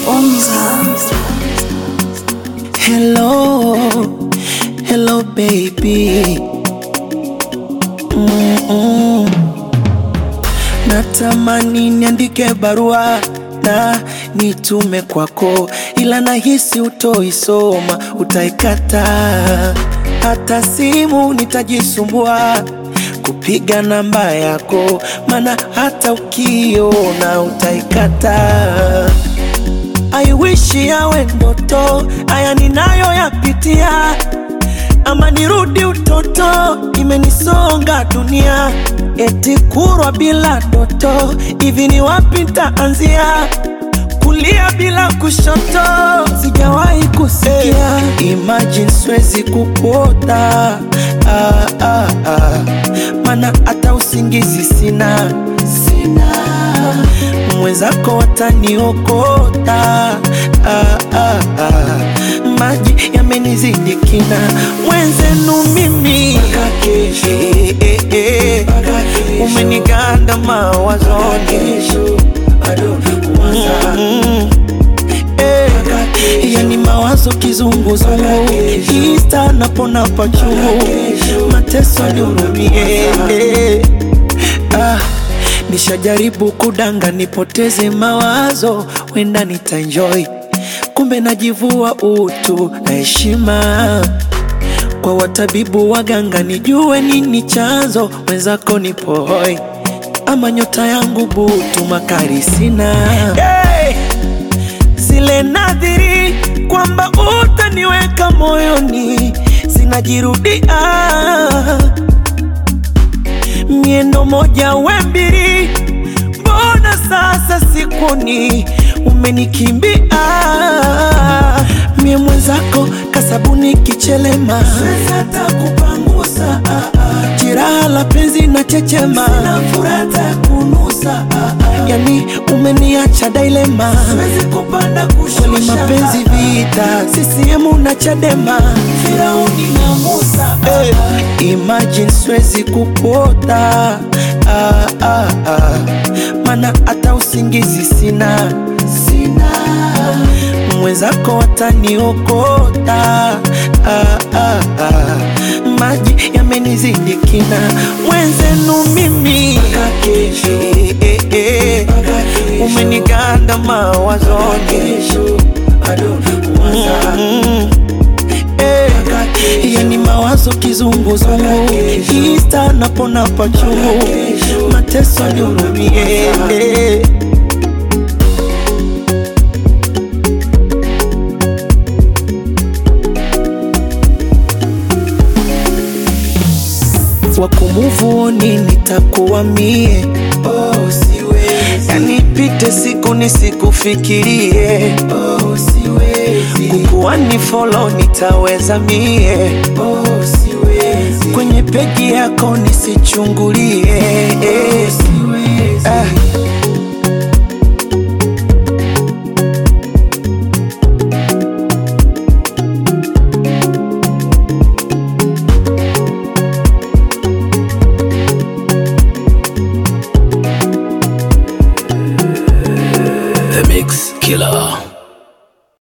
Hello, hello baby. Mm-mm. Natamani niandike barua na nitume kwako, ila nahisi utoisoma, utaikata. Hata simu nitajisumbua kupiga namba yako, maana hata ukiona utaikata. I wish yawe ndoto, haya ninayoyapitia, ama nirudi utoto, imenisonga dunia, eti kurwa bila doto, hivi ni wapi nitaanzia? Kulia bila kushoto, sijawahi kusikia. Imagine siwezi kukuota, ah, ah, ah. Mana hata usingizi sina, sina mwenzako wataniokota ah, ah, ah. Maji yamenizidi kina, mwenzenu mimi eh, eh, eh. umeniganda mawazoni Mm, eh. yani mawazo kizunguzungu, ista napona pachungu, mateso nihurumie eh. ah. Nishajaribu kudanga nipoteze mawazo, wenda nitaenjoy, kumbe najivua utu na heshima kwa watabibu waganga, nijue nini chanzo, wenzako nipo hoi, ama nyota yangu butu, makari sina hey! zile nadhiri kwamba utaniweka moyoni zinajirudia miendo moja we mbili, mbona sasa sikuni umenikimbia? Mie mwenzako kasabuni kichelema, siwezi hata kupangusa jiraha la penzi na chechema, sina furata ya kunusa yani umeniacha dilema, siwezi kupanda kushusha, kweli mapenzi vita, CCM na Chadema, Firauni na Musa hey. Imagine siwezi kupota ah, ah, ah. Mana hata usingizi sina, sina. Mwenzako wataniokota ah, ah, ah. Maji yamenizidi kina, mwenzenu mimi eh, eh, eh. umeniganda mawazoni Mm, eh. yani mawazo kizunguzungu, ista napona pachungu, mateso nihurumie eh. wakumuvuni nitakuwa mie oh, siwezi. Yani pite siku nisikufikirie oh, siwezi. Kukuwa ni follow nitaweza mie oh, siwezi. Kwenye peji yako nisichungulie oh, siwezi. Ah,